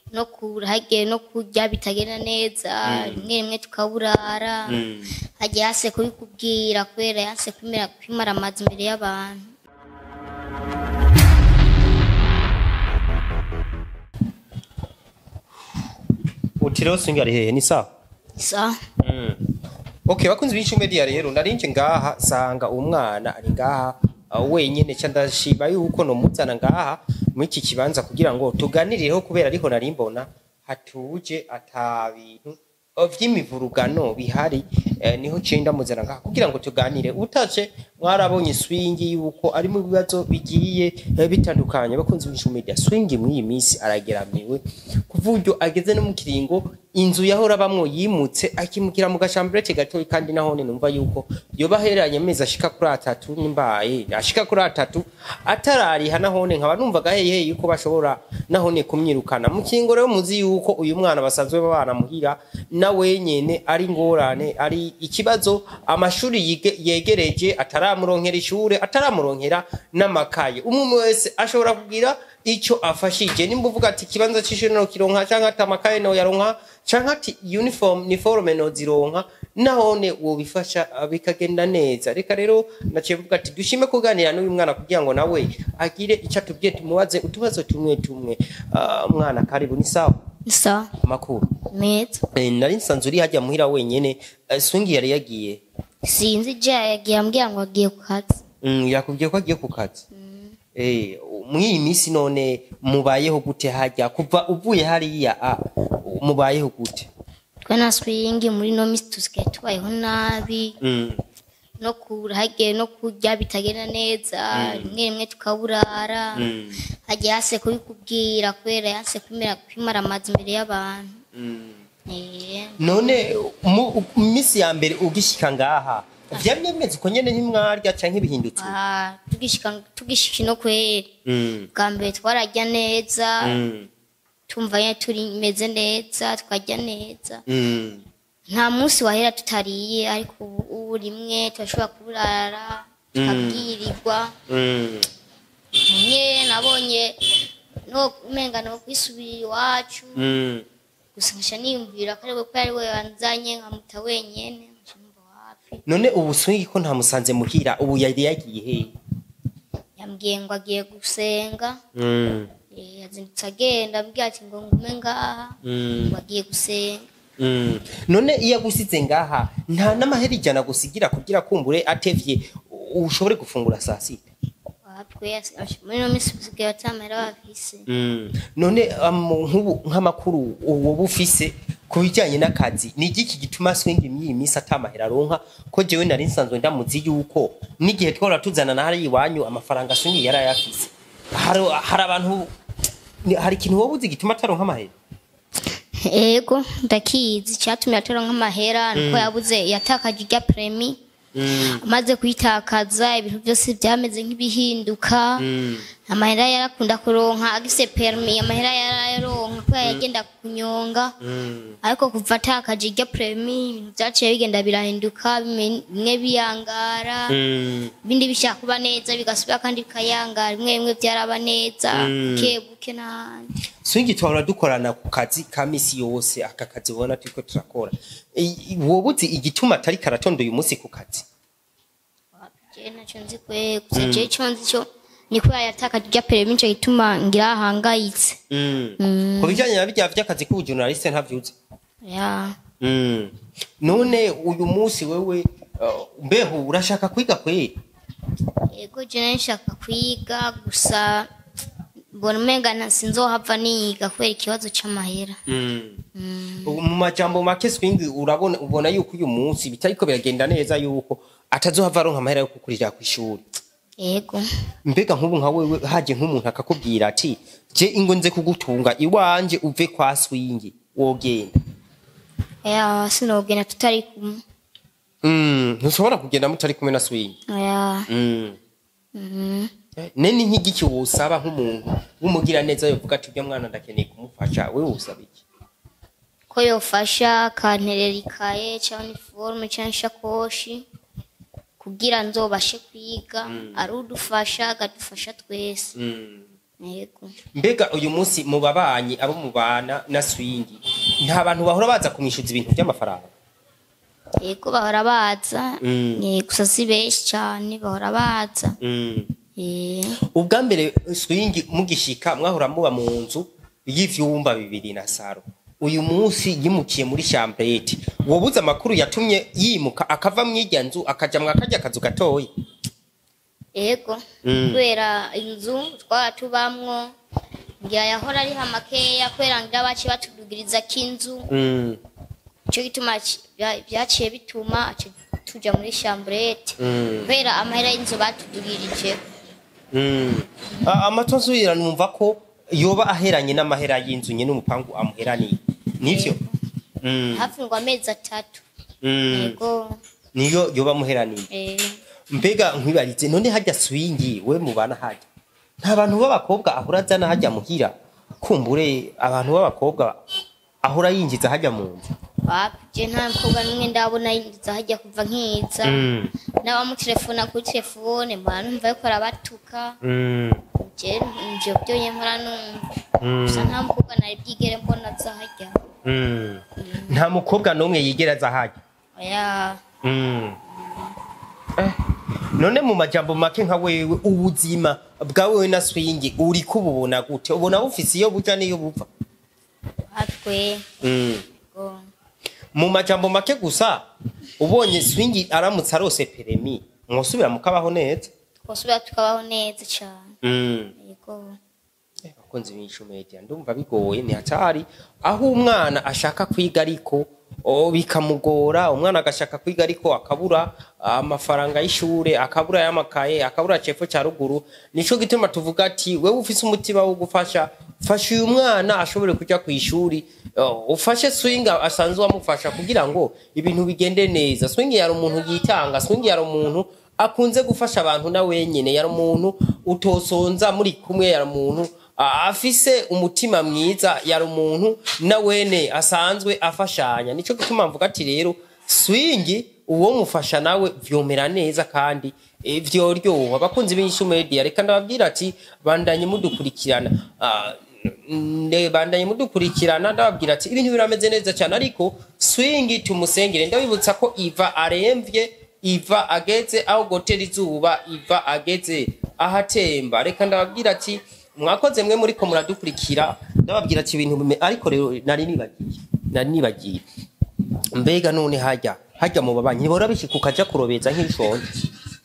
no kurahage no kurya bitagenda neza rimwe rimwe tukaburara hagiye hase kubikubwira kubera yanse kwimera kwimara amazi imbere y'abantu uti rero swingi ari hehe ni sawa sa okay bakunzi b'inshi media rero narinje ngaha sanga umwana ari ngaha uh, wenyene ca ndashima yuko nomuzana ngaha muri iki kibanza kugira ngo tuganirireho kubera ariho nari mbona hatuje ata bintu uh, vy'imivurugano bihari eh, niho ciye ndamuzana ngaha kugira ngo tuganire utaje mwarabonye swingi yuko ari mu bibazo bigiye eh, bitandukanye bakunzi b'inshi media swingi muri iyi minsi arageramiwe kuvuga ageze no mu kiringo inzu yahora bamwo yimutse akimukira mu gashamburete gatoyi kandi nahone numva yuko yoba aheranye amezi ashika kuri atatu nimbaye ashika kuri atatu atarariha nahone nkaba numva gaheye yuko bashobora nahone kumwirukana mu kiringo rero muzi yuko uyu mwana basanzwe babana muhira na wenyene ari ngorane ari ikibazo amashuri yige- yegereje ataramuronkera ishure ataramuronkera n'amakaye umwe wese ashobora kugira ico afashije nimba uvuga ati ikibanza c'ishuri no kironka canke ati amakaye no yaronka canke ati uniform niforme no zironka nahone wobifasha uh, bikagenda neza reka rero naciye mvuga ati dushime kuganira n'uyu mwana kugira ngo nawe agire ico atubwiye tumubaze utubazo tumwe tumwe uh, mwana karibu ni sawa sa makuru meza Eh, nari nsanzwe uri hajya muhira wenyene uh, swingi yari yagiye sinzi je yagiye ambwira ngo agiye ku kazi mm, yakubwiye ko agiye ku kazi Eh, muri iyi minsi none mubayeho gute hajya kuva uvuye hariya a mubayeho gute twe na swingi muri no misi tusigaye tubayeho nabi Mm. no kurahage no kurya bitagenda neza rimwe rimwe tukaburara hagiye hase kubikubwira kubera yanse kwimera kwimara amazi imbere y'abantu Eh, none mu mu minsi ya mbere ugishika ngaha vyari bimeze uko nyene ntimwarya canke bihindutse ah, tugishika tugishika no kweri Mm, bwa mbere twararya neza mm, tumva nyene turimeze neza twarya neza mm. nta munsi wahera tutariye ariko ubu ubu rimwe turashobora kuburara tukabwirirwa Mm. nye nabonye no umenga no kwisubirira iwacu Mm. gusa nkaca niyumvira ko ariwe ko ari we wanzanye nkamuta wenyene nkaca numva wapi none ubu swingi ko ntamusanze muhira ubu yari yagiye hehe yambwiye ngo agiye gusenga Mm, Eh, yazindutse agenda ambwira ati ngo ngume ngaha mm. ngo agiye gusenga Mm. none iyo agusize ngaha nta n'amahera ijana gusigira kugira kumbure atevye u- ushobore gufungura saa sita wapwe muri no misi usigaye batamera bafise Mm. none um, nk'ubu nk'amakuru woba ufise ku bijyanye n'akazi ni igiki gituma swingi mw'iyi minsi atamahera aronka ko jewe nari nsanzwe ndamuzi yuko n'igihe twahora tuzana na hariya iwanyu amafaranga swingi yari ayafise hari, hari abantu ni- hari ikintu woba uzi gituma ataronka amahera ego ndakizi cyatumye atora nk'amahera nuko yabuze yatakaje irya premi amaze kuyitakaza ibintu byose byameze nk'ibihinduka amahera yarakunda kuronka agise permi amahera yarayaronka kubera yagenda kunyonga ariko kuva atakaje irya premi ibintu byaciye bigenda birahinduka bimwe bimwe biyangara ibindi bishaka kuba neza bigasubira kandi bikayangara bimwe bimwe byaraba neza buke buke n'ahandi swingi twahora dukorana ku kazi ka misi yose aka kazi ubona turiko turakora I- woba uzi igituma atari karatonda uyu munsi ku kazi je nacyo nzi kwe gusa je icyo nzi cyo ni kubera yatakaje irya peremi nico gituma ngira ahangayitse ku bijyanye na bijya vy'akazi k'ubujournaliste ntavyuzi ya none uyu munsi wewe uh, mbeho urashaka kwiga kweri yego je nari nshaka kwiga gusa mbona umenga nta sinzohava niga kubera ikibazo c'amahera Ubu mu majambo make swingi urabona ubona yuko uyu munsi bitariko biragenda neza yuko atazohava aronka amahera yo kukurira kw'ishuri yego mbega nk'ubu nka wewe haje nk'umuntu akakubwira ati je ingo nze kugutunga iwanje uve kwa swingi wogenda ya sinogenda tutari kumwe Mm, ntushobora kugenda mutari kumwe na swingi ya Mm. mhm. Eh, nene nk'igiki wosaba nk'umuntu w'umugira neza yovuga ati urya mwana ndakeneye kumufasha we wosaba iki ko yofasha akanterera ikaye cyangwa iniforume cyangwa ishakoshi kugira nzobashe kwiga ari udufasha akadufasha twese Mm. yego mbega uyu munsi mu babanyi abo mubana na swingi nta bantu bahora baza kumwishyuza ibintu by'amafaranga yego bahora baza Mm. Eh, gusa si benshi cyane bahora baza Eh, ubwa mbere swingi mugishika mwahora muba mu nzu y'ivyumba bibiri na saro uyu munsi yimukiye muri chambrete wobuze amakuru yatumye yimuka akava mw'irya nzu akaja mwakarya akazu gatoya yego Mm. kubera inzu twaba tubamwo ngira yahora ariho makeya kubera ngira baciye batudugiriza k'inzu Mm, icyo gituma ci- bya- byaciye bituma aca tuja muri chambrete mm, kubera amahera y'inzu batudugirije mm. A- amatozuyira numva ko yoba aheranye n'amahera y'inzu nyene umupangu amuheraniye nivyo Mm, hafi ngo amezi atatu mm. yego niyo yoba amuheraniye eh, mbega nkwibarize none hajya swingi we mubana hajya nta bantu b'abakobwa ahora azana hajya muhira kumbure abantu b'abakobwa ahora yinjiza hajya mu nzu wapje nta mukobwa n'umwe ndabona yinjiza hajya kuva nkiza n'abamutelefona kuri telefone mbona numva yuko arabatuka je nje byonye nkora numva gusa nta mukobwa nari bwigere mbona aza hajya nta mukobwa n'umwe yigera aza hajya oya Eh, none mu majambo make nka wewe ubuzima bwawewe na swingi uri kububona gute ubona bufise iyo buja n'iyo buva hatwe Mm. go mu majambo make gusa ubonye swingi aramutse arose peremi mwosubira mukabaho neza twosubira tukabaho neza cyane Mm. yego Eh, bakunzi b'Inshu Media ndumva bigoye ni hatari aho umwana ashaka kwiga ariko o bikamugora umwana agashaka kwiga ariko akabura amafaranga y'ishure akabura y'amakaye akabura cepfo cya ruguru nico gituma tuvuga ati wewe ufise umutima wo gufasha fasha uyu mwana ashobore kuja ku ishuri uh, ufashe swinga asanzwe wamufasha kugira ngo ibintu bigende neza swingi yari umuntu yitanga swingi yari umuntu akunze gufasha abantu na wenyene yari umuntu utosonza muri kumwe yari umuntu a- afise umutima mwiza yari umuntu na wene asanzwe afashanya nico gituma mvuga ati rero swingi uwo mufasha nawe vyomera neza kandi eh, vyoryoha abakunzi b'inyishu media reka ndababwira ati bandanye mudukurikirana Ah, nde bandanye mudukurikirana ndababwira ati ibintu birameze neza cyane ariko swingi tumusengere ndabibutsa ko iva aremvye iva ageze aho gotera izuba iva ageze ahatemba reka ndababwira ati mwakoze mwe muriko muradukurikira ndababwira ati ibintu bime ariko rero nari nibagiye nari nibagiye mbega none hajya hajya mu babanyi ntibora bishika ukaja kurobeza nk'ishonje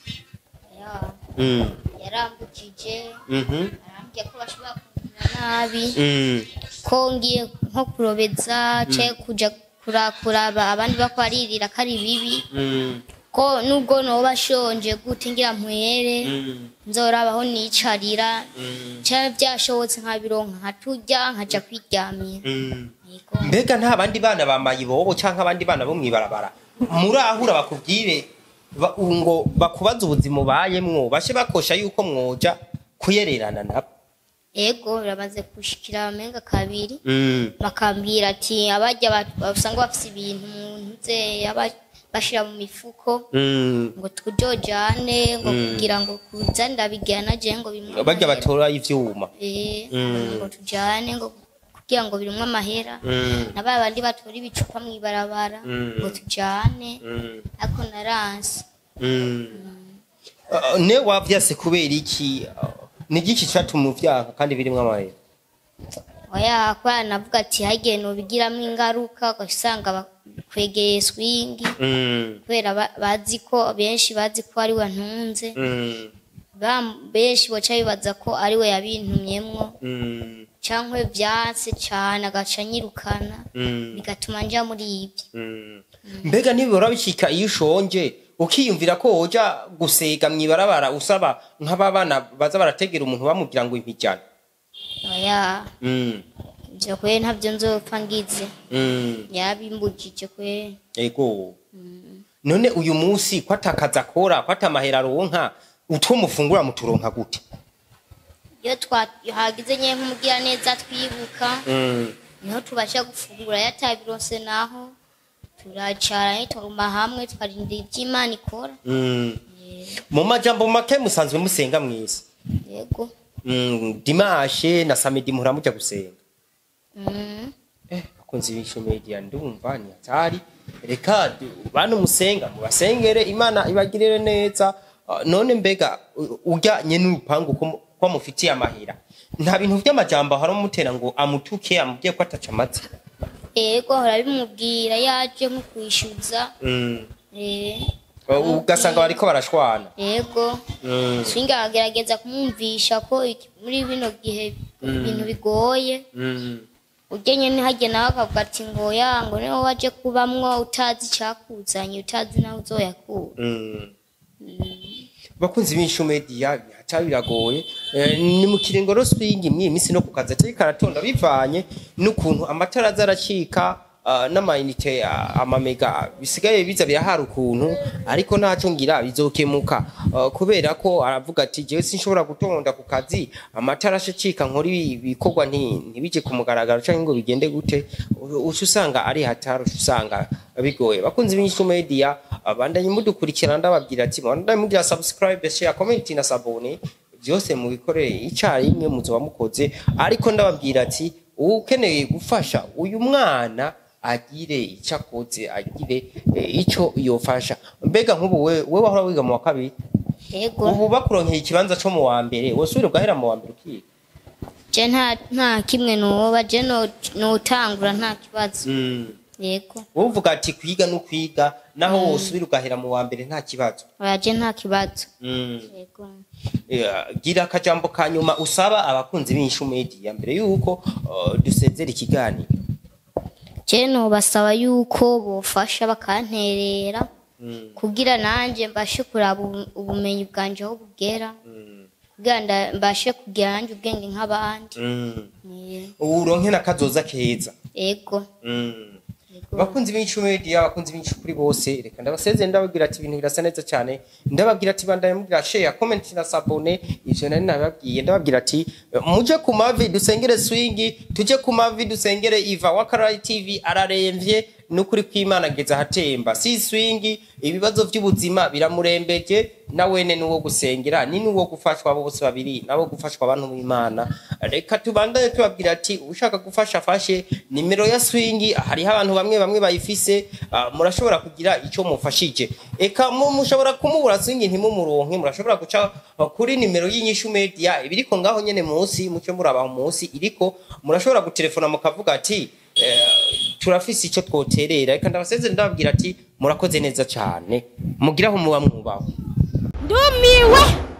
ya mm. yarambukije mhm arambwiye ko bashobora kumera nabi mm. ko ngiye nko kurobeza cyangwa kuja kura- kuraba abandi bako baririra ko ari bibi mm. ko nubwo noba ashonje gute ngira mpwere mm. nzorabaho nicarira mm. cyangwa byashobotse nkabironka nkaturya nkaja kwiryamira mm. Yego. mbega nta bandi bana bamaye ibobo canke abandi bana bo mwibarabara murahura bakubwire ba- ngo bakubaza ubuzima ubayemwo bashe bakosha yuko mwoja kuyererana nabo ego biramaze gushikira amenga kabiri mm. bakambwira ati abajya ba- basanga bafise ibintu mu ntuze aba- bashira mu mifuko mm. ngo tujojane ngo kugira ngo kuza ndabigana je ngo bimwe barya batora ivyuma eh Mm. ngo tujane ngo kugira ngo birimwe amahera mm. na ba bandi batora ibicupa mw'ibarabara Mm. ngo tujane mm. ariko naranse mm. Uh, ne wavyase kubera iki Uh, ni igiki catuma uvyanka kandi birimwo amahera oya kubera navuga ati hagiye nobigiramo ingaruka ugasanga bakwegeye swingi mm. kubera ba- bazi ko benshi bazi ko ari we ntunze mm. Bam- benshi boca bibaza ko ari we yabintumyemwo mm. cyangwa vyanse cane agaca anyirukana mm. bigatuma nja muri ibyo Mm. mbega ntibihora bishika iyo ushonje ukiyumvira ko woja gusega mw'ibarabara usaba nk'ababana baza barategera umuntu bamubwira ngo impijana oya mm. ivyo kwe ntavyo nzopfa ngize mm. yabimbujije kwe ego none uyu munsi ko atakaza akora ko atamahera aronka utwo mufungura muturonka gute iyo twahagize nye nk'umugira neza twibuka mm. niho tubasha gufungura yatabironse naho turacara tuguma hamwe tukarindira ivyo imana ikora mm. mu majambo make musanzwe musenga mwisi yego mm, dimashe na samedi muhora muja gusenga Mm. eh bakunzi b'isho media ndumva ni hatari reka du- bantu musenga mubasengere imana ibagirire neza Ah, none mbega u- ujyanye n'urupangu ko mu- ko mufitiye amahera nta bintu vy'amajambo hari umutera ngo amutuke amubwiye ko ataca amatsi ego hora bimubwira yaje nko kwishyuza eh, ugasanga bariko barashwana ego Mm. swinga agerageza kumwumvisha ko iki- muri bino gihe ibintu bigoye Mm. ugenye ntihajye nawe akavuga ati ngo ya ngo niwe waje kubamwo utazi icyakuzanye utazi nawe uzoyakura Mm. bakunzi b'inshu media haca biragoye Eh, ni mu kiringo roswingi mw'iyi minsi no ku kazi atari karatonda bivanye n'ukuntu amatara aza aracika ah, n'amayinite ah, amamega bisigaye biza birahara ukuntu ariko ntaco ngira bizokemuka Ah, kubera ko aravuga ati jewe sinshobora gutonda ku kazi amatara acicika nkora ibi- ibikorwa nti- ntibije ku mugaragaro canke ngo bigende gute uca usanga ari hatari uca usanga bigoye bakunzi b'inshu media abandanye mudukurikirana ndababwira ati bandanye mugira subscribe share comment na sabone byose mubikorere icarimwe muzoba mukoze ariko ndababwira ati ukeneye gufasha uyu mwana agire icyo akoze agire eh, ico yofasha mbega nk'ubu we we wahora wiga mu wa kabiri ego ubu bakuronkeye ikibanza co mu wa mbere wosubire ugahera mu wa mbere ukiga je nta nta kimwe nuwoba je no- notangura nta kibazo yego wowe uvuga ati kwiga no kwiga naho wosubire ugahera mu wa mbere nta kibazo oya je nta kibazo Mm. yego Eh, gira akajambo ka nyuma usaba abakunzi b'inshu media mbere yuko uh, dusezera ikiganiro je nobasaba yuko bofasha bakanterera kugira nanje mbashe kuraba ubu- ubumenyi bwanje aho bugera kugira nda- mbashe kugira nanje ubwenge nk'abandi Eh, uronke n'akazoza keza ego Yego. bakunzi b'inshu media abakunzi b'inshu kuri bose reka ndabasezere ndababwira ati ibintu birasa neza cyane ndababwira ati bandaye mugira share comment na sabone ivyo nari nababwiye ndababwira ati eh, muje ku mavi dusengere swingi tuje ku mavi dusengere iva wakarari tv araremvye nukuri kw'imana ageze ahatemba si swingi ibibazo vy'ubuzima biramurembeje na wene nuwo gusengera ni nuwo gufashwa abo bose babiri nabo gufashwa abantu b'imana reka tubandanye tubabwira ati ushaka gufasha afashe nimero ya swingi hariho abantu bamwe bamwe bayifise ah, murashobora kugira ico mufashije eka mu- mushobora kumubura swingi ntimumuronke murashobora guca ah, kuri nimero y'inyishu media ibiriko ngaho nyene munsi muce murabaho munsi iriko murashobora gutelefona mukavuga ati eh, turafise ico twoterera reka ndabasezere ndababwira ati murakoze neza cane mugiraho muba mwubaho ndumiwe